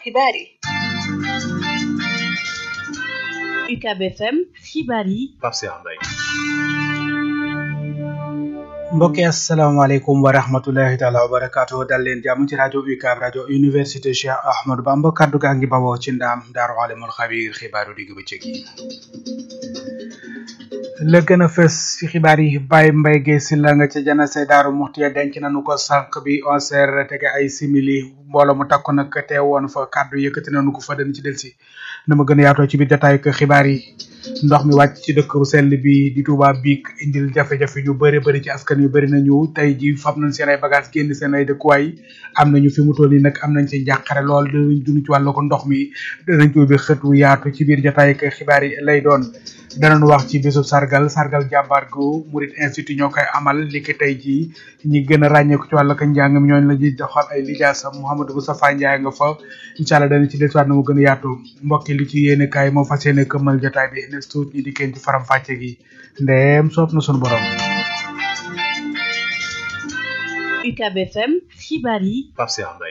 xibaar yi UCAB FM xibaar yi Pape Cheikh Mbaye mbokki asalaamaaleykum wa rahmatullahi taala wa barakaatu dal leen jàmm ci rajo UCAB rajo université Cheikh Ahmadou Bamba kaddu gaa ngi bawoo ci ndaam daaru alimul xabiir xibaaru digg bëccëg yi la gën a fës ci xibaar yi Baye Mbaye Guèye Sylla nga ca janase daaru muxti ya denc nañu ko sànq bi onze heures tege ay simili mbooloo mu takku nag teewoon fa kàddu yëkkati nañu ko fa dañ ci delsi na ma gën a yaatoo ci biir jotaayu ko xibaar yi ndox mi wàcc ci dëkk bu sell bi di Touba biig indil jafe-jafe yu bëri bëri ci askan yu bëri nañu tey ji fab nañ seen ay bagage génn seen ay dëkkuwaay am nañu fi mu toll nii nag am nañ ci njàqare lool dinañ dund ci wàllu ko ndox mi danañ ci ubbi xët wu yaatu ci biir jotaayu ko xibaar yi lay doon danañ wax ci bisub sargal sargal jàmbaar gu Murid Institute ñoo koy amal li ki tey jii ñi gën a ràññeeku ci wàllu ko njàng mi ñooñu la ñuy doxal ay lijaasa Mouhamadou Moustapha Ndiaye nga fa incha allah dana ci desuwaat na mu gën a yaatu mbokki li ci yéene kaay moo fas yéene këmmal jotaay bi ne suut ñi di kenn ci faram fàcce gi ndeem soob na sunu borom UCAB FM xibaar yi Pape Cheikh Mbaye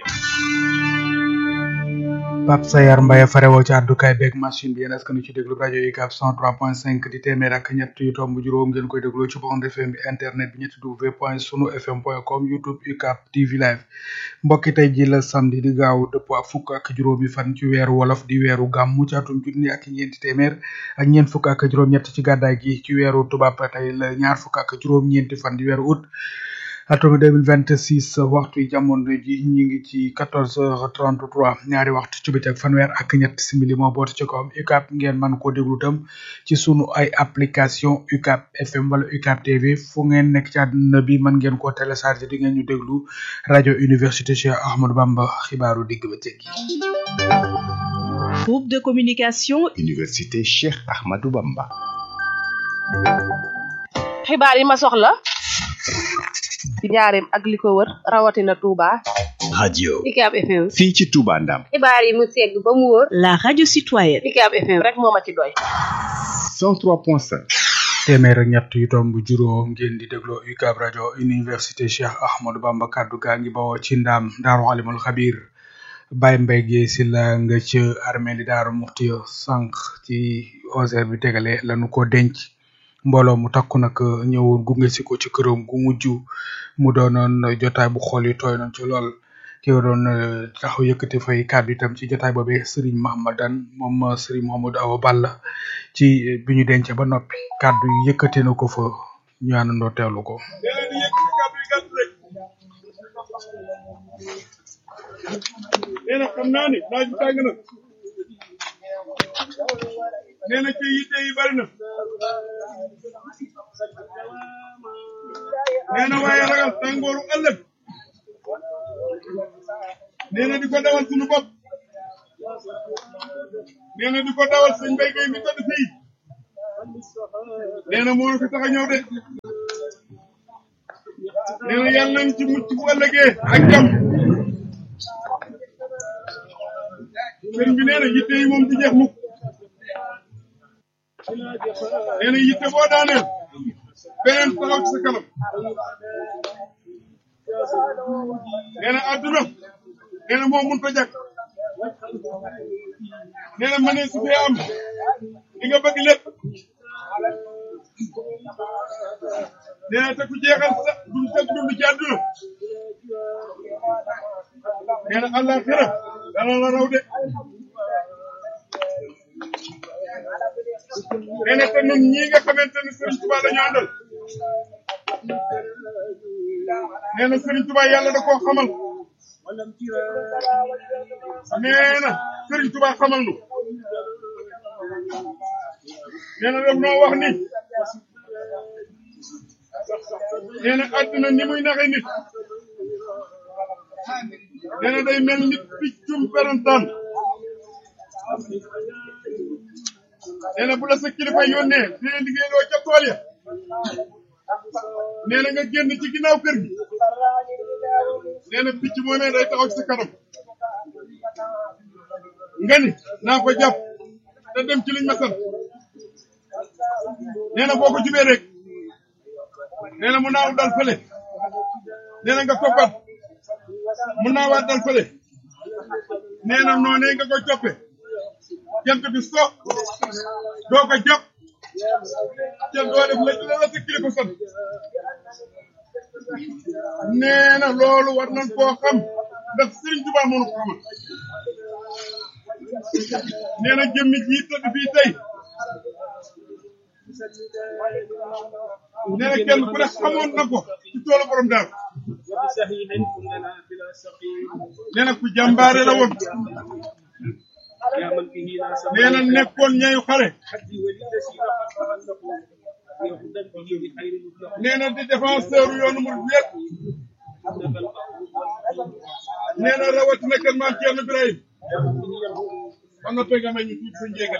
Pape Sayar Mbaye farewoo ci àddukaay beeg machine bi yéen askan ci déglu rajo UCAB 103.5 di téeméer ak ñett yu tomb juróom ngeen koy déglu ci bande FM bi internet bi ñetti w point sunu fm point com youtube UCAB TV live mbokki tey ji la samedi di gaaw dëpp ak fukk ak juróomi fan ci weeru wolof di weeru gàmmu ci atum junni ak ñeenti téeméer ak ñeent fukk ak juróom-ñett ci gàddaay gi ci weeru tubaab tey la ñaar fukk ak juróom-ñeenti fan di weeru août atum 2026 waxtu yi jamono ji ñu ngi ci 14h33 ñaari waxtu ci bëccëg fanweer ak ñett simili moo boote ci kawam UCAB ngeen mën koo déglu tam ci sunu ay application UCAB FM wala UCAB TV fu ngeen nekk ci àdduna bi mën ngeen koo télécharger di ngeen ñu déglu rajo université Cheikh Ahmadou Bamba xibaaru digg bëccëg yi. groupe de communication université Cheikh Ahmadou Bamba. xibaar yi ma soxla ci njaareem ak li ko wër rawatina Touba. radio UCAB FM. fii ci Touba Ndam. xibaar yi mu segg ba mu wóor. la radio citoyenne UCAB FM rek moo ma ci doy. 103.5. téeméer ak ñett yu tomb juróom ngeen di dégloo UCAB rajo université Cheikh Ahmadou Bamba kaddu gaa ngi bawoo ci ndaam daaru alimul xabiir Baye Mbaye Guèye Sylla nga ca armée li daaru muxti sànq ci onze heures bi tegale lañu ko denc mbooloo mu takku nag ñëwoon gunge si ko ci këram gu mujj mu doonoon jotaay bu xool yi tooy nañ ci lool ki doon taxaw yëkkati fay kàddu itam ci jotaay boobee Serigne Mahamadan moom Serigne Mahamadou Awa Balla ci bi ñu dencee ba noppi kàddu yi yëkkati na ko fa ñu àndandoo teewlu ko. nee na xam naa ne naaj bi tàng na nee na ci yitte yi bari na nee na waaye ragal tàngooru ëllëg nee na di ko dawal suñu bopp nee na di ko dawal sëñ Mbaye Guèye mi tëdd fii nee na moo fi tax a ñëw de nee na yàlla nañ ci mucc bu ëllëgee ak jàmm sëriñ bi nee na yitte yi moom du jeex mukk nee na yitte boo daaneel beneen taxaw ci sa kanam nee na àdduna nee na moo mun ta jàkk nee na mënee su fee am li nga bëgg lépp nee na te ku jeexal sa dund sa dund ci àdduna nee na àllaaxira dana la raw de nee na te ñun ñii nga xamante ne Serigne Touba la ñu àndal nee na Serigne Touba yàlla da koo xamal nee na Serigne Touba xamal nu nee na daf noo wax ni nee na àdduna ni muy naxe nit nee na day mel ni piccum perantaan nee na bu la sa kilifa yónnee dina liggéeyloo ca tool ya nee na nga génn ci ginnaaw kër gi nee na picc moomee day taxaw ci sa kanam nga ni naa ko jàpp te dem ci liñ ma sant nee na boo ko jubee rek nee na mu naaw dal fële nee na nga toppat mu naawaat dal fële nee na noonee nga koy toppe jant bi so doo ko jàpp te doo def la la la sa kilifa sant nee na loolu war nañ koo xam ndax Sëriñ Tuubaa moo nu ko xamal nee na jëmmi ji tëdd fii tey nee na kenn ku ne xamoon na ko ci toolu borom daal nee na ku jàmbaare la woon nee na nekkoon ñayu xare nee na di défenseur yoonu mu wéet nee na rawatina kër maam Thierno Ibrahim ba noppee nga may ñu tuuti sa njéegal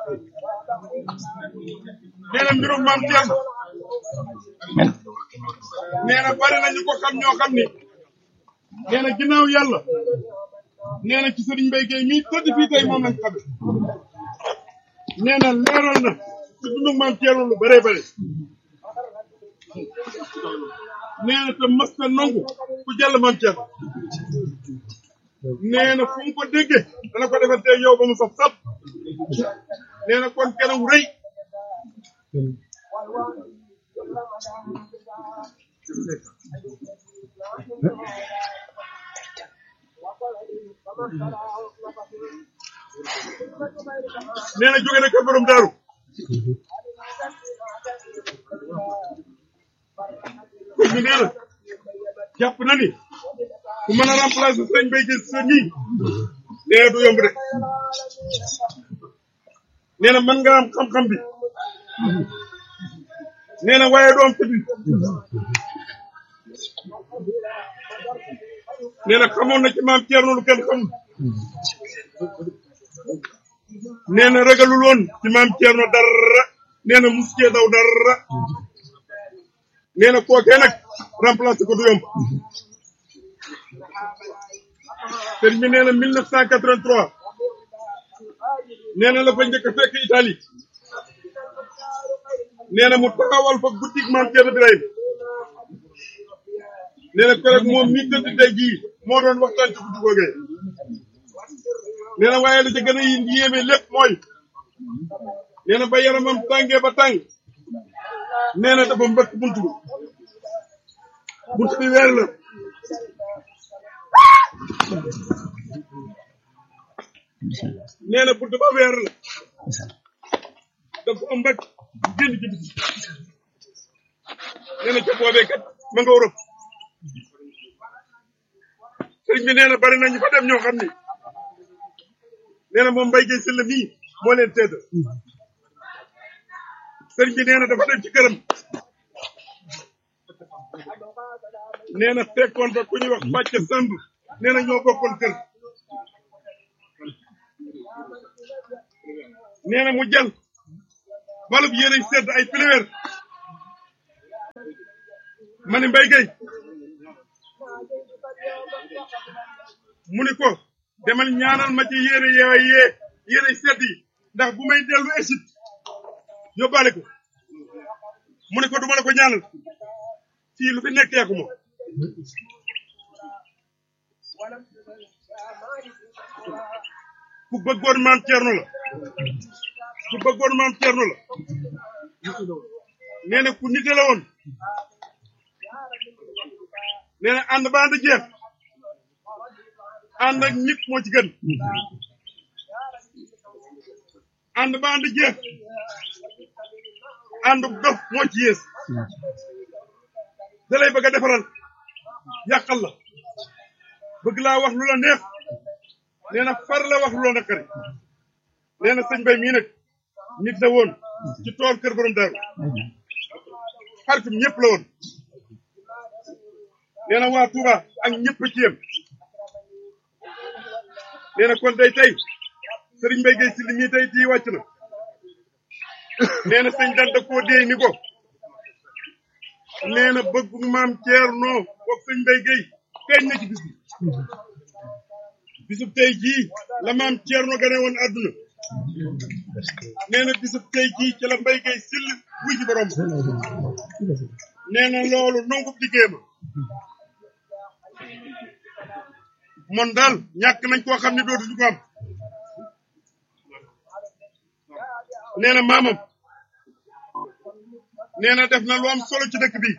nee na mbirum maam Thierno nee na bari nañu ko xam ñoo xam ni nee na ginnaaw yàlla nee na ci sëriñ Mbaye Gueye mii tëdd fii tey moom lañ xame nee na leeral na ci dundu maam Thierno lu bëree bëri nee na te mas na nangu ku jàll maam Thierno nee na fu mu ko déggee dana ko defante yow ba mu saf saf nee na kon kenn rëy nee na jóge na kër borom daaru kon mi nee na jàpp na ni ku mën a remplacer sëñ Mbaye Gueye sa nii nee na du yomb de nee na mën nga am xam-xam bi nee na waaye du am fit bi nee na xamoon na ci maam Thierno lu kenn xamul nee na ragalul woon ci maam Thierno dara nee na mus cee daw dara nee na kookee nag remplacé ko du yomb sëriñ bi nee na 1983 nee na la fa njëkk a fekk Italie nee na mu taxawal fa boutique maam Thierno Birahim nee na keroog moom mi tëdd tey jii moo doon waxtaan ci guddi googee nee na waaye la ca gën a yéeme lépp mooy nee na ba yaramam tàngee ba tàng nee na dafa mbëkk buntu bi buntu bi weer la nee na buntu ba weer la dafa mbëkk génn ci biti nee na ca boobee kat ma nga Europe sëriñ bi nee na bari nañu fa dem ñoo xam ni nee na moom Mbaye Gueye Sylla mii moo leen tedd sëriñ bi nee na dafa dem ci këram nee na fekkoon fa ku ñuy wax pàcc samb nee na ñoo bokkoon kër nee na mu jël balub yére sedd ay piliweer ma ni Mbaye Gueye mu ni ko demal ñaanal ma ci yére yaay yee yére sedd yi ndax bu may dellu Égypte yóbbaale ko mu ni ko duma la ko ñaanal fii lu fi nekk yaa ko moom ku bëggoon maam Thierno la ku bëggoon maam Thierno la nee na ku nite la woon nee na ànd ba ànd jeex ànd ak nit moo ci gën ànd ba ànd jeex ànd dof moo ci yées da lay bëgg a defaral yàqal la bëgg laa wax lu la neex nee na far la wax lu la naqari nee na sëñ Bay mii nag nit la woon ci tool kër borom daaru xaritum ñëpp la woon nee na waa Touba ak ñëpp ci yem nee na kon day tey sëriñ Mbaye Gueye Sylla mii tey jii wàcc na nee na sëñ danta koo déey ni ko nee na bëgg maam Thierno boog sëñ Mbaye Gueye feeñ na ci bis bi bisub tey jii la maam Thierno gane woon àdduna nee na bisub tey jii ci la Mbaye Gueye Sylla wuy ji borom nee na loolu nangu liggéey ma mon daal ñàkk nañ koo xam ne dootuñu ko am nee na maamam nee na def na lu am solo ci dëkk bi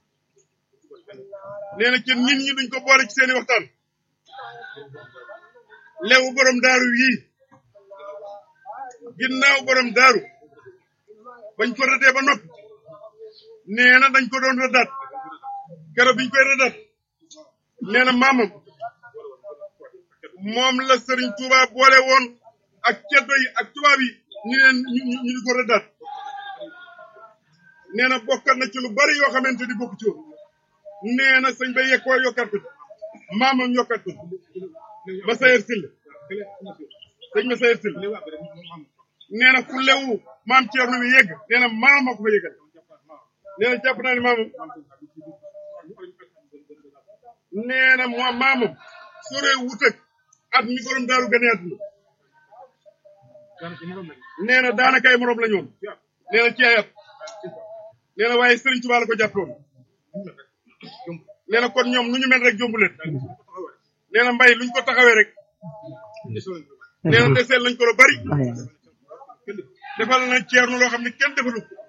nee na ci nit ñi duñ ko boole ci seeni waxtaan lewu borom daaru yii ginnaaw borom daaru bañ ko rëddee ba noppi nee na dañ ko doon rëddaat keroog biñ koy rëddaat nee na maamam moom la Serigne Touba boole woon ak ceddo yi ak tubaab yi ñu leen ñu ñu ñu di ko rëddaat nee na bokkat na ci lu bari yoo xamante ni bokk ci woon nee na sëñ bay yekkoo yokkat ko maamam yokkat ko ba sayer sil sëñ ma sayer sil nee na fu lewu maam Thierno bi yegg nee na maama ko fa yeggal nee na jàpp naa ne maamam nee na moo maamam sore wutak at mi borom daaru gane àdduna nee na daanaka ay morom la ñoon nee na ci ay at nee na waaye Serigne Touba la ko jàppoon nee na kon ñoom nu ñu mel rek jombu leen nee na mbay luñ ko taxawee rek nee na deseel lañ ko lu bari defal na Thierno loo xam ne kenn defalu ko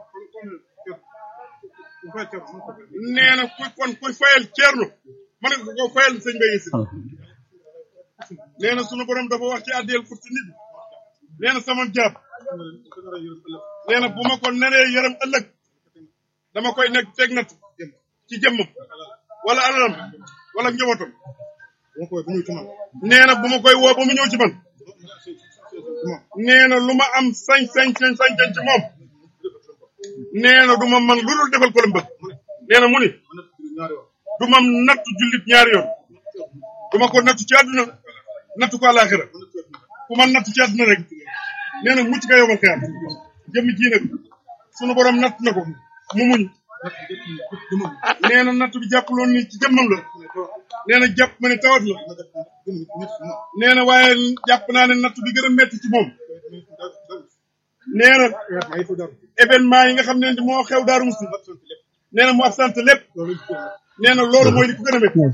nee na ku kon kuy fayal Thierno mën nga ko fayal sëñ Mbaye si nee na sunu borom dafa wax ci àddiyel pour ci nit nee na sama jaab nee na bu ma ko naree yërëm ëllëg dama koy nekk teg nat ci jëmmam wala alalam wala njabootam nee na bu ma koy woo ba mu ñëw ci man nee na lu ma am sañ sañ sañ sañ sañ ci moom nee na du ma man lu dul defal ko la mbëgg nee na mu ni du ma nattu jullit ñaari yoon du ma ko nattu ci àdduna nattu ko àllaaxira ku ma nattu ci àdduna rek nee na mucc nga yomal xeyam jëmmi ji nag sunu borom natt na ko mu muñ nee na natt bi jàppaloon ni ci jëmmam la nee na jàpp ma ne tawat la nee na waaye jàpp naa ne natt bi gën a metti ci moom nee na événement yi nga xam ne moo xew daaru musti nee na mu absent lépp nee na loolu mooy li ko gën a métti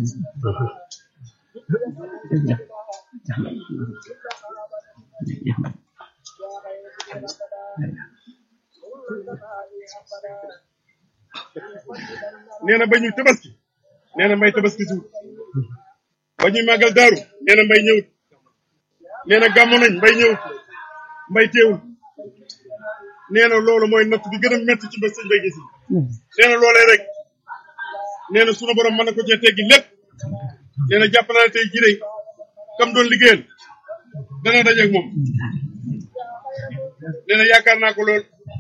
nee na ba ñuy tabaski nee na mbay tabaski siwut ba ñuy màggal daaru nee na mbay ñëwut nee na gàmmu nañ mbay ñëwut mbay teewul nee na loolu mooy natt bi gën a métti ci ba sëñ bay gis nee na loolee rek nee na sunu borom mën na ko cee teggi lépp nee na jàpp naa ne tey jii de kam doon liggéeyal dana dajeeg moom nee na yaakaar naa ko lool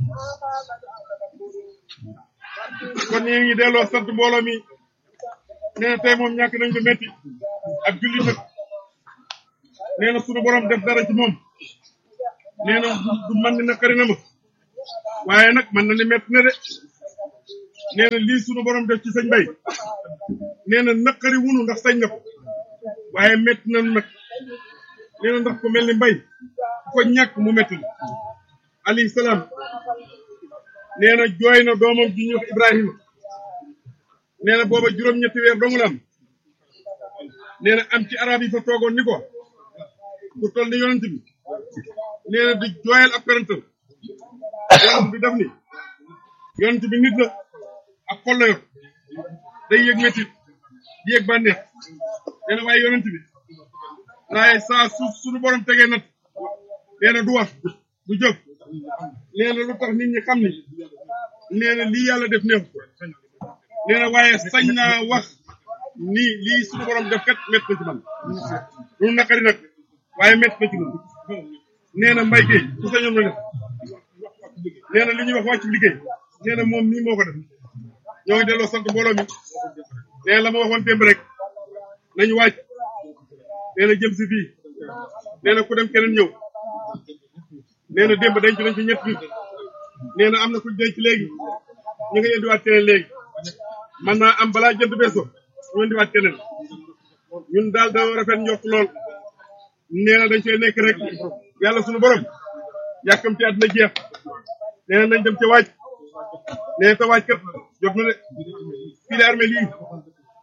kon ñu ngi delloo sant mbooloo mi nee na tey moom ñàkk nañ ko métti ak julli nag nee na sunu borom def dara ci moom nee na du man ni naqari na ma waaye nag man na ni métti na de nee na lii sunu borom def ci sëñ bay nee na naqari wunu ndax sañ na ko waaye métti na nag nee na ndax ku mel ni mbay ku ko ñàkk mu métti la alayhi salaam nee na jooy na doomam ji ñuy wax Ibrahima nee na booba juróom-ñetti weer dong la am nee na am ci arab yi fa toogoon ni ko ku toll ni yonent bi nee na di jooyal ab parental yonent bi daf ni yonent bi nit la ak xol la yor day yëg métit di yëg bànneex nee na waaye yonent bi waaye saa su suñu borom tegee nat nee na du wax du jóg nee na lu tax nit ñi xam ni nee na lii yàlla def neexu ko nee na waaye sañ naa wax ni lii suñu borom def kat métti na ci man lu naqari nag waaye métti na ci man nee na mbay kay su sañoon na def nee na li ñuy wax wàccu liggéey nee na moom nii moo ko def ñoo ngi delloo sant mbooloo mi nee na la ma waxoon démb rek nañu wàcc nee na jëm si fii nee na ku dem keneen ñëw nee na démb denc nañ fi ñett nit nee na am na ku denc léegi ñu ngi indiwaat keneen léegi man naa am balaa jënd beeso ñu indiwaat keneen ñun daal da rafet njort lool nee na dañ koy nekk rek yàlla sunu borom yàkkam ci àddina jeex nee na nañ dem ci waaj nee na te waaj kat jot na de fii de armée lii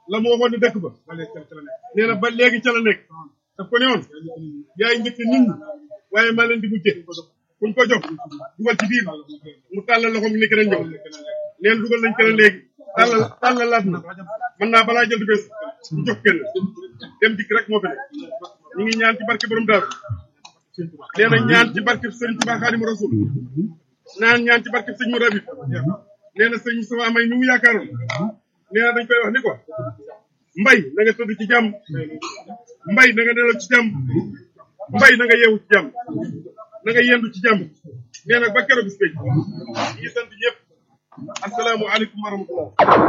la mu waxoon ne dëkk ba nee na ba léegi ca la nekk daf ko ne woon yaay njëkk nit ñi waaye maa leen di mujjee kuñ ko jox dugal ci biir mu tàllal loxoom ni keneen ñëw neen dugal nañ keneen léegi tàllal tàllal laat na mën naa balaa jël di bés ñu jox kenn dem dikk rek moo fi nekk ñu ngi ñaan ci barke borom daal nee na ñaan ci barke sëriñ Tuubaa Xaadimu Rasuul naan ñaan ci barke sëñ mu rabit nee na sëñ sama amay ñu mu yaakaaroon nee na dañ koy wax ni ko mbay na nga tëdd ci jàmm mbay na nga nelaw ci jàmm mbay na nga yeewu ci jàmm na nga yendu ci jàmm nee na ba keroog bis pénc ñu ngi sant ñëpp asalaamu aleykum wa rahmatullah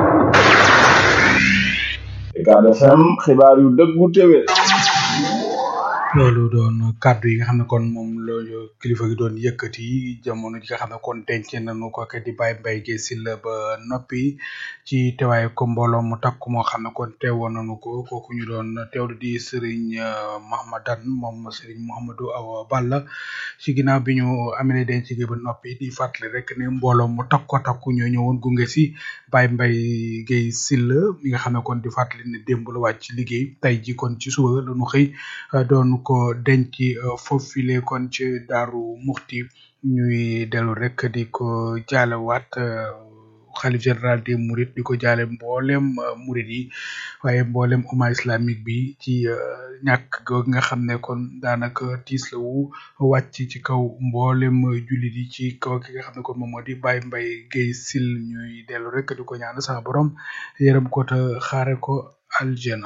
Ucab FM xibaar yu dëggu téwé loolu doon kàddu yi nga xam ne kon moom la kilifa gi doon yëkkati jamono ji nga xam ne kon denc nañu ko ke di Baye Mbaye Guèye Sylla ba noppi ci teewaay ko mbooloo mu takku moo xam ne kon teewoon nañu ko kooku ñu doon teewlu di Serigne Mahamadan moom Serigne Mouhamadou Awa Balla ci ginnaaw bi ñu amee denc gi ba noppi di fàttali rek ne mbooloo mu takko takku ñoo ñëwoon gunge si Baye Mbaye Guèye Sylla mi nga xam ne kon di fàttali ne démb la wàcc liggéey tey ji kon ci suba la ñu xëy doon ko denc foofile kon ci daaru muxti ñuy dellu rek di ko jaalewaat xalif général des mourides di ko jaale mboolem murid yi waaye mboolem umma islamique bi ci ñàkk googu nga xam ne kon daanaka tiis la wu wàcc ci kaw mboolem jullit yi ci kaw ki nga xam ne kon moom moo di Baye Mbaye Guèye Sylla ñuy dellu rek di ko ñaan sax borom yërëm ko te xaare ko aljana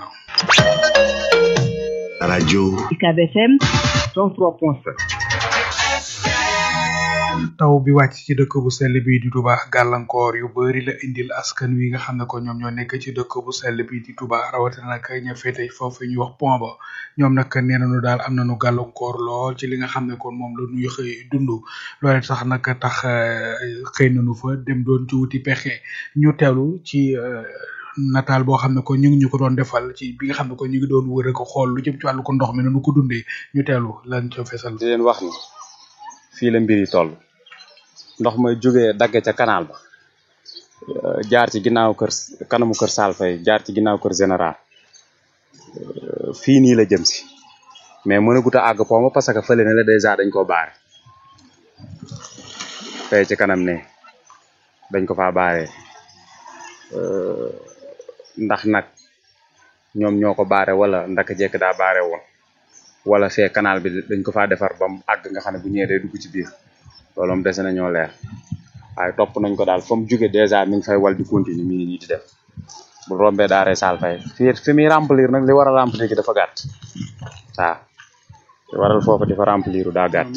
radio UCAB FM 103.7 taw bi wàcc ci dëkk bu sell bi di Touba gàllankoor yu bari la indil askan wi nga xam ne ko ñoom ñoo nekk ci dëkk bu sell bi di Touba rawatina nag ña féete foofu ñuy wax pont ba ñoom nag nee nañu daal am nañu gàllankoor lool ci li nga xam ne kon moom la ñuy xëy dund loole sax nag tax xëy nañu fa dem doon ci wuti pexe ñu teewlu ci nataal boo xam ne ko ñu ngi ñu ko doon defal ci bi nga xam ne ko ñu ngi doon wër ko xool lu jëm ci wàllu ko ndox mi nanu ko dundee ñu teewlu lan ca fesal di leen wax ni fii la mbir yi toll ndox may jógee dagg ca canal ba jaar ci ginnaaw kër kanamu kër Salfay jaar ci ginnaaw kër général fii nii la jëm si mais mën a gut a àgg poma parce que fële ne la dèjà dañ ko baare fay ci kanam ne dañ ko faa baaree ndax nag ñoom ñoo ko baare wala ndaka jekk daa baare woon wala fee canal bi dañ ko faa defar ba mu àgg nga xam ne bu ñëwee day dugg ci biir loolu moom dese nañoo leer waaye topp nañ ko daal fa mu jóge dèjà mi ngi fay wal di continuer mi ngi nii di def bu rombee daaree saal fay fii fi muy remplir nag li war a remplir gi dafa gàtt waaw li waral foofu dafa remplir daa gàtt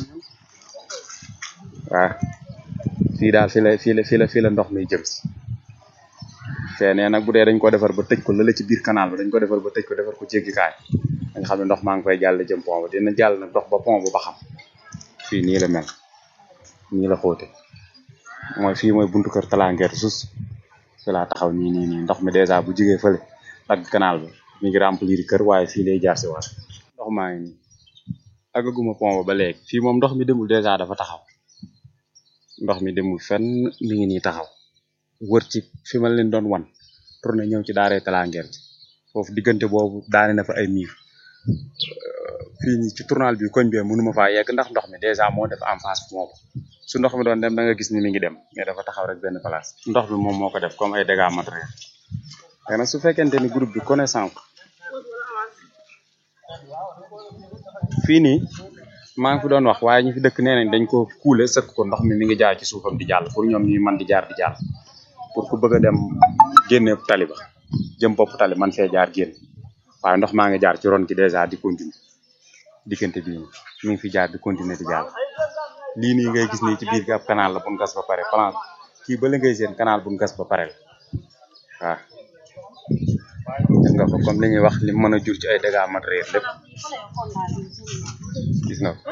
waaw fii daal fii la fii la fii la fii la ndox mi jëm si fee nee nag bu dee dañ ko defar ba tëj ko lële ci biir canal ba dañ ko defar ba tëj ko defar ko jéggikaay nga xam ne ndox maa ngi koy jàll jëm pont ba dina jàll nag dox ba pont ba ba xam fii nii la mel nii la xóote mooy fii mooy buntu kër talangeer sus fi laa taxaw nii nii nii ndox mi dèjà bu jigee fële dagg canal ba mi ngi remplir kër waaye fii lay jaar si waat ndox maa ngi nii àggaguma pont ba ba léegi fii moom ndox mi demul dèjà dafa taxaw ndox mi demul fenn mi ngi nii taxaw wër ci fi ma leen doon wan tourné ñëw ci daaree talangeer ci foofu diggante boobu daane na fa ay miir fii nii ci tournal bi koñ bee mënuma faa yegg ndax ndox mi dèjà moo def en face moo ba su ndox mi doon dem da nga gis ni mi ngi dem mais dafa taxaw rek benn place ndox bi moom moo ko def comme ay dégâts matériels léegi nag su fekkente ni groupe bi connaissance fii nii maa ngi fi doon wax waaye ñu fi dëkk nee nañ dañ ko kuule sëkk ko ndox mi mi ngi jaar ci suufam di jàll pour ñoom ñuy man di jaar di jàll pour ku bëgg a dem génne tali ba jëm bopp tali man fee jaar génn waaye ndox maa ngi jaar ci ron gi dèjà di continuer diggante bi mi ngi fi jaar di continuer di jàll lii nii ngay gis nii ci biir gi ab canal la buñ gas ba pare plan kii ba la ngay seen canal buñ gas ba pare la waaw gis nga ko comme li ñuy wax li mën a jur ci ay dégâts matériels lépp gis nga ko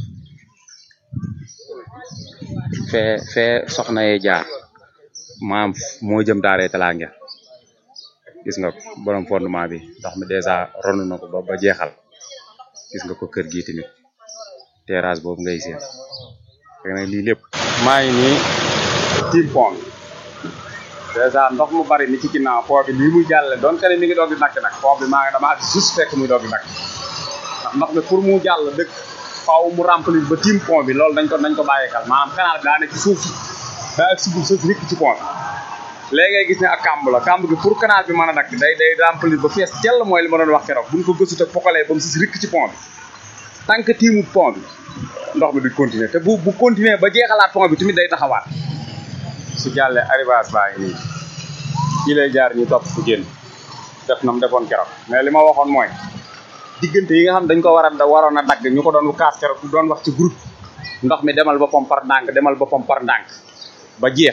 fee fee soxna yee jaar maam moo jëm daaree talaange gis nga ko borom fondement bi ndox mi dèjà ronu na ko ba ba jeexal gis nga ko kër gi tamit terrasse boobu ngay seen fekk na lii lépp maa ngi nii tiim pont dèjà ndox mu bari ni ci ginnaaw pont bi lii muy jàlle doon te ne mi ngi doog di nakk nag pont bi maa ngi dama ak juste fekk muy doog di nakk ndax ndox mi pour mu jàll dëkk faaw mu remplir ba tiim pont bi loolu dañ ko dañ ko bàyyeekal maanaam canal bi daa ne ci suuf daa ak si suuf rikk ci pont bi léegi ngay gis ne ak kàmb la kàmb gi pour canal bi mën a nakk day day remplir ba fees tell mooy li ma doon wax keroog buñ ko gëstu te pokalee ba mu sis rikk ci pont bi tant que tiimu pont bi ndox mi du continuer te bu bu continuer ba jeexalaat pont bi tamit day taxawaat su jàllee arrivage baa ngi nii fii lay jaar ñu topp fu génn def na mu defoon keroog mais li ma waxoon mooy diggante yi nga xam dañ ko war a da waroon a dagg ñu ko doon kaas keroog doon wax ci groupe ndox mi demal boppam par ndànk demal boppam par ndànk ba jeex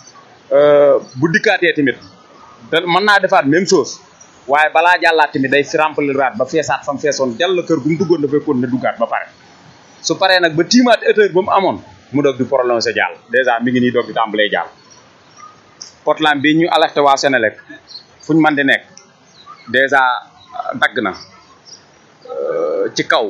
bu dikkaatee tamit da mën naa defaat même chose waaye balaa jàllaat tamit day fi remplir raat ba feesaat fam feesoon jàll kër gu mu duggoon dafay kon ne duggaat ba pare su paree nag ba tiimaat hauteur ba mu amoon mu doog di prolongé jàll dèjà mi ngi nii doog di tàmbalee jàll potlam bi ñu alerté waa Sénélec fu ñu mën di nekk dèjà dagg na ci kaw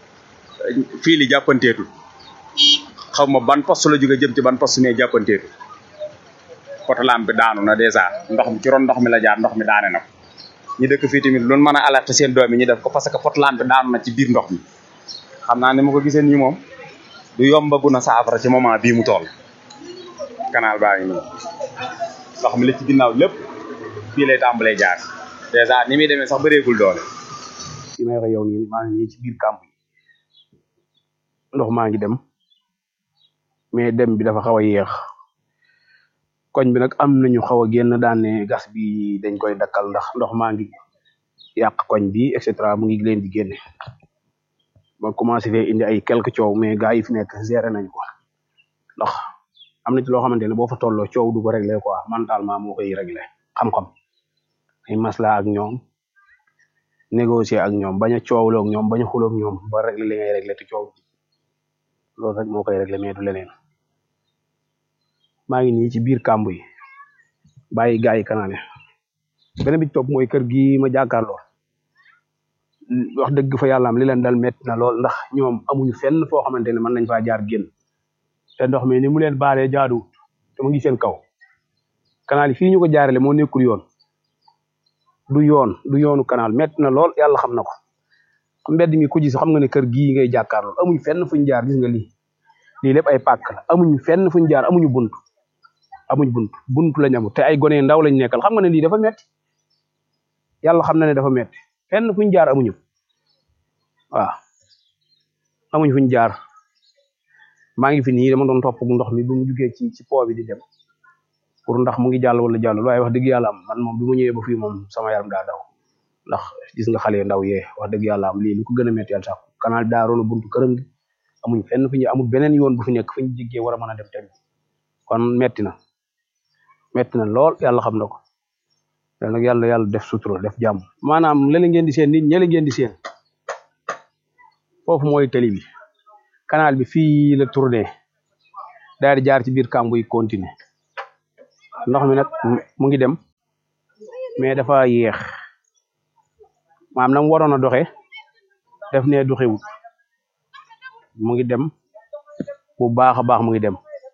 fii li jàppanteetul xaw ma ban poste la jóge jëm ci ban poste mais jàppanteetul potlam bi daanu na dèjà ndox mi ci ron ndox mi la jaar ndox mi daane na ko ñu dëkk fii tamit loolu mën a alerté seen doom yi ñu def ko parce que potlam bi daanu na ci biir ndox mi xam naa ni ma ko gisee nii moom du yombagu na saafara ci moment bii mu toll canal baa ngi nii ndox mi la ci ginnaaw lépp fii lay tàmbalee jaar dèjà ni muy demee sax bëreegul doole fi may wax yow nii maa ngi nii ci biir kàmb yi ndox maa ngi dem mais dem bi dafa xaw a yéex koñ bi nag am nañu xaw a génn daan ne gas bi dañ koy dakkal ndax ndox maa ngi yàq koñ bi et cetera mu ngi leen di génne ba commencé fee indi ay quelques coow mais gars yi fi nekk géré nañ ko ndax am na ci loo xamante ne boo fa tolloo coow du ko réglé quoi mentalement moo koy réglé xam-xam ay masla ak ñoom négocier ak ñoom bañ a coowloo ak ñoom bañ a xuloo ak ñoom ba réglé li ngay réglé te coow loolu rek moo koy réglé mais du leneen maa ngi nii ci biir kàmb yi bàyyi gars yi kanaane beneen bi ci topp mooy kër gi ma jàkkaarloo wax dëgg fa yàlla am li leen dal métti na lool ndax ñoom amuñu fenn foo xamante ne mën nañ faa jaar génn te ndox mi ni mu leen baalee jaaduwut te mu ngi seen kaw canal yi fii ñu ko jaarale moo nekkul yoon du yoon du yoonu canal métti na lool yàlla xam na ko mbedd mi ku gis xam nga ne kër gii ngay jàkkaarloo amuñu fenn fuñ jaar gis nga lii lii lépp ay pàkk la amuñu fenn fuñ jaar amuñu bunt amuñu bunt bunt lañ amul te ay gone ndaw lañ nekkal xam nga ne lii dafa metti yàlla xam na ne dafa metti fenn fuñ jaar amuñu waaw amuñu fuñ jaar maa ngi fi nii dama doon topp ndox mi bu mu jugee ci ci po bi di dem pour ndax mu ngi jàll wala jàll waaye wax dëgg yàlla am man moom bi mu ñëwee ba fii moom sama yaram daa daw ndax gis nga xale yu ndaw yee wax dëgg yàlla am lii lu ko gën a métti yàlla sax canal daa roon buntu këram gi amuñ fenn fu ñu amul beneen yoon bu fi nekk fu ñu jéggee war a mën a dem tamit kon metti na metti na lool yàlla xam na ko yàlla nag yàlla yàlla def sutura def jàmm maanaam lële ngeen di seen nit ñële ngeen di seen foofu mooy tali bi canal bi fii la tourné daal di jaar ci biir kàmbu yi continuer ndox mi nag mu ngi dem mais dafa yéex maam na mu waroon a doxee def ne doxewut mu ngi dem bu baax a baax mu ngi dem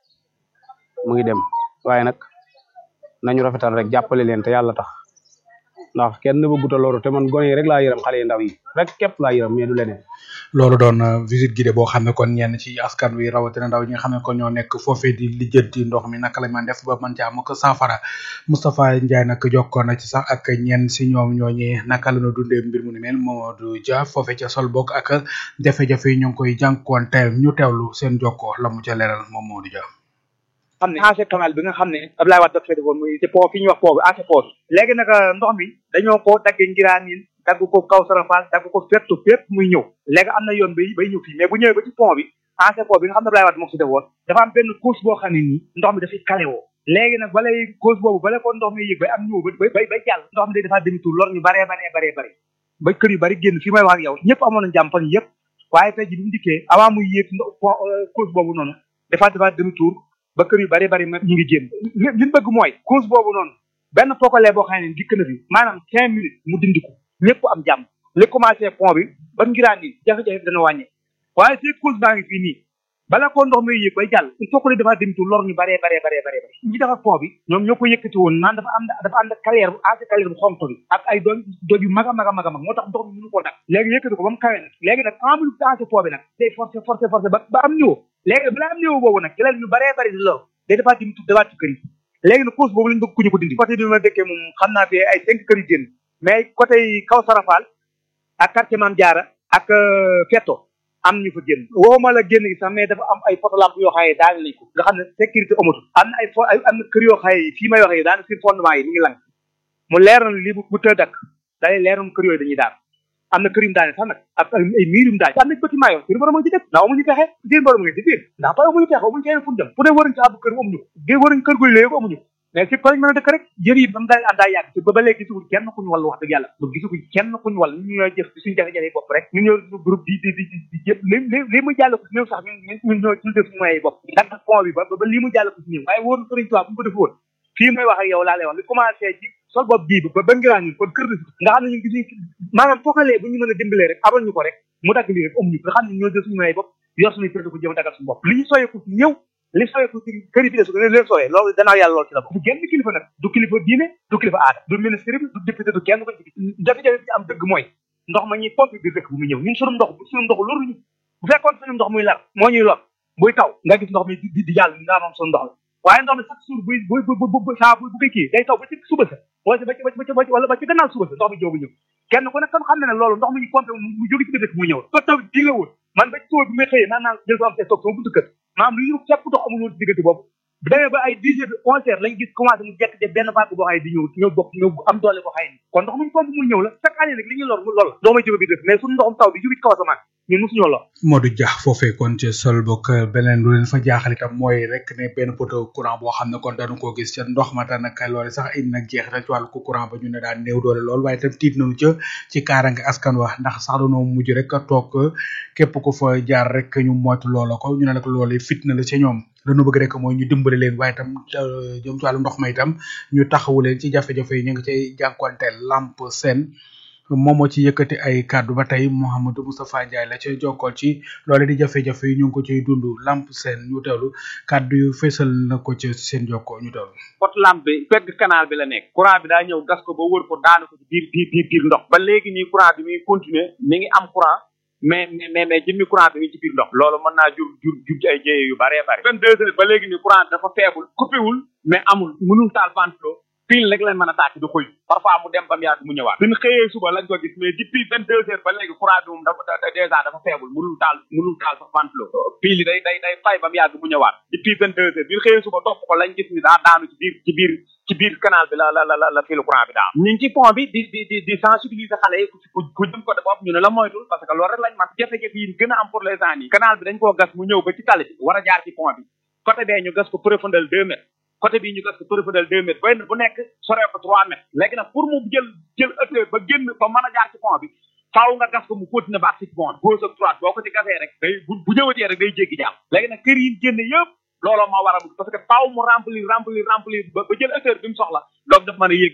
mu ngi dem waaye nag nañu rafetal rek jàppale leen te yàlla tax ndax kenn bëggut a loru te man gone yi rek laa yërëm xale yu ndaw yi rek képp laa yërëm mais du leneen. loolu doon visite guidée boo xam ne kon ñenn ci askan wi rawatina ndaw ñi nga xam ne kon ñoo nekk foofee di lijjanti ndox mi naka la man def ba mën caa am ko saafara Moustapha Ndiaye nag jokkoon na ci sax ak ñenn si ñoom ñooñi naka la ñu dundee mbir mu ni mel Mamadou Dia foofee ca sol bokk ak jafe-jafe yi ñu ngi koy jànkuwanteel ñu teewlu seen jokkoo la mu ca leeral moom Mamadou Dia. xam ne ancien canal bi nga xam ne Abdoulaye Wade dafa defoon muy ci pont fi ñuy wax pont bi ancien pont léegi nag ndox mi dañoo ko daggee ngiraan yi dagg ko kaw sarafal dagg ko fépp fépp muy ñëw léegi am na yoon bay bay ñëw fii mais bu ñëwee ba ci pont bi ancien pont bi nga xam ne Abdoulaye Wade moo ko si defoon dafa am benn couche boo xam ne nii ndox mi dafay kale woo léegi nag balay couche boobu bala ko ndox mi yëg bay am ñëw ba bay bay jàll ndox mi day dafa demi tour lor ñu baree baree baree baree ba kër yu bari génn fii may wax ak yow ñëpp amoon na jàmm fan yëpp waaye tey ji bi mu dikkee avant muy yéeg couche boobu noonu dafa dafa demi tour ba kër yu bari bari ñu ngi génn li ñu bëgg mooy cause boobu noonu benn pokalee boo xam ne dikk na fi maanaam cinq minutes mu dindi ko ñëpp am jàmm li commencé pont bi ba ngiraan yi jafe-jafe dana wàññe waaye si cause baa ngi fii nii bala koo ndox muy yëg bay jàll il faut que ne dafa dem tu lor ñu baree baree baree baree bare ñi defar pont bi ñoom ñoo ko yëkkati woon naan dafa am dafa ànd ak carrière bu assez carrière bu xonk bi ak ay doon doj yu mag a mag a mag a mag moo tax ndox mi mënu koo nag léegi yëkkati ko ba mu kawe nag léegi nag en plus dansé pont bi nag day forcé forcé forcé ba ba am niveau léegi balaa am niveau boobu nag ci la ñu baree bari di lor day dafa dim tu dawaat ci kër yi léegi nag cause boobu lañ bëgg ku ñu ko dindi côté bi ma dëkkee moom xam naa fi ay cinq kër yu génn mais côté kaw sarafal ak quartier Mame Diarra ak Fetto am ñu fa génn waxuma la génn gi sax mais dafa am ay photo lampe yoo xaye daal nañ ko nga xam ne sécurité amatul am na ay fo ay am na kër yoo xaye fii may waxee daanaka seen fondement yi mi ngi lang mu leer na lii bu bu tëdd ak day leer na kër yooyu dañuy daal am na kër yu mu daane sax nag ak ay miir yu mu daane am na bâtiment yoo seen borom a ci def ndax amuñu pexe seen borom nga ci biir ndax ba amuñu pexe amuñu feneen fu ñu dem fu ne waruñ ci àbb kër amuñu ko waruñ kër guy léegi amuñu ko mais si koñ mën a dëkk rek jër yi ba mu daal àndaa yàgg ba ba léegi gisuguñ kenn kuñu wàll wax dëgg yàlla ba gisuguñ kenn kuñu wàll ñu ñooy jëf suñu jafe-jafe bopp rek ñu ñoo groupe di di di di jëpp li li li mu jàll ko si néew sax ñun ñun ñoo ñu def moyens bopp dagg pont bi ba ba lii mu jàll ko si néew waaye wóor na sëriñ Tuubaa bu mu ko def woon fii may wax ak yow laa lay wax li commencé ci sol bopp bii ba ba ngiraan ñun kon kër nga xam ne ñun gisuñ maanaam fookalee bu ñu mën a dimbalee rek abal ñu ko rek mu dagg lii rek amuñu nga xam ne ñoo jël suñu moyens bopp yor suñu kër ko jëm a daggal suñu bopp li ñu soyeeku si ñëw li soyeeku ci kër yi fi de su ko leen sooyee loolu danaa yàlla loolu ci la bokk du genn kilifa nag du kilifa diine du kilifa aada du ministre bi du député du kenn ko ci jafe-jafe bi ci am dëgg mooy ndox ma ñuy pompe biir dëkk bu mu ñëw ñun suñu ndox suñu ndox loruñu bu fekkoon suñu ndox muy lar moo ñuy lor buy taw nga gis ndox mi di di jàll nga moom suñu ndox la waaye ndox mi chaque jour buy buy bu bu saa bu bu koy kii day taw ba ci suba sa wala ba ci ba ci ba ci wala ba ci gannaaw suba sa ndox mi jóobu ñëw kenn ku nekk kon xam ne ne loolu ndox mi ñu pompe mu jóge ci biir dëkk mu ñëw ko taw di nga woon man ba ci suba bi may xëyee naan naan jël ko am te toog sama buntu kër maanaam lu ñu fépp ndox amul woon ci diggante boobu bu demee ba ay dix heures de onze heures lañ gis commencé mu jekk de benn vague boo xaye di ñëw ñëw bokk ñëw am doole boo xaye ni kon ndox muñ pompe mu ñëw la chaque année nag li ñuy lor mu lool la doo may jóge bi def mais suñu ndoxum taw bi jóge ci kaw asamaan ñun mosuñoo lor Modou Dia foofee kon ci sol bokk beneen lu leen fa jaaxal itam mooy rek ne benn poteau courant boo xam ne kon dañu koo gis ca ndox ma nag loole sax indi nag jeexital ci wàllu courant ba ñu ne daan néew doole lool waaye itam tiit nañu ca ci kaarange askan wax ndax sax dañoo mujj rek toog képp ku fa jaar rek ñu moytu loola ko ñu ne nag loolu fitna la ca ñoom lañu bëgg rek mooy ñu dimbale leen waaye itam jëm ci wàllu ndox ma itam ñu taxawu leen ci jafe-jafe yi ñu ngi cay jànkuwanteel lamp seen moom moo ci yëkkati ay kàddu ba tey Mouhamadou Moustapha Ndiaye la ca jokkool ci loole di jafe-jafe yi ñu ngi ko ciy dund lamp seen ñu teewlu kàddu yu fésal na ko ci seen jokkoo ñu teewlu pot lampe bi pegg canal bi la nekk courant bi daa ñëw gas ko ba wër ko daanu ko ci biir biir biir biir ndox ba léegi nii courant bi muy continuer mi ngi am courant mais mais mais jëmmi courant bi mi ci biir ndox loolu mën naa jur jur jur ci ay jéye yu baree bari vingt deux heures ba léegi nii courant dafa faible coupé wul mais amul mënul taal ventilo pile rek lañ mën a tàkk di xuy parfois mu dem ba mu yàgg mu ñëwaat suñu xëyee suba lañ ko gis mais depuis vingt deux heures ba léegi courant bi moom dafa dèjà dafa faible mënul taal mënul taal sax ventilo pile yi day day day fay ba mu yàgg mu ñëwaat depuis vingt deux heures bi ñu xëyee suba topp ko lañ gis ni daa daanu ci biir ci biir ci biir canal bi la la la la filu courant bi daal ñu ngi ci pont bi di di di di sensibiliser xale yi ku ku jëm ko de bopp ñu ne la moytul parce que loolu rek lañ man jafe-jafe yi gën a am pour les gens yi canal bi dañ koo gas mu ñëw ba ci tali bi war a jaar ci pont bi côté bee ñu gas ko profondeur deux mètres côté bii ñu gas ko profondeur deux mètres benn bu nekk soree ko trois mètres léegi nag pour mu jël jël ëttee ba génn ba mën a jaar ci pont bi faaw nga gas ko mu continuer ba ak ci pont bi gauche ak droite boo ko ci gasee rek day bu bu ñëwatee rek day jéggi jàll léegi nag kër yi génn yëpp looloo moo war a parce que faaw mu remplir remplir remplir ba ba jël hauteur bi mu soxla donc daf mën a yéeg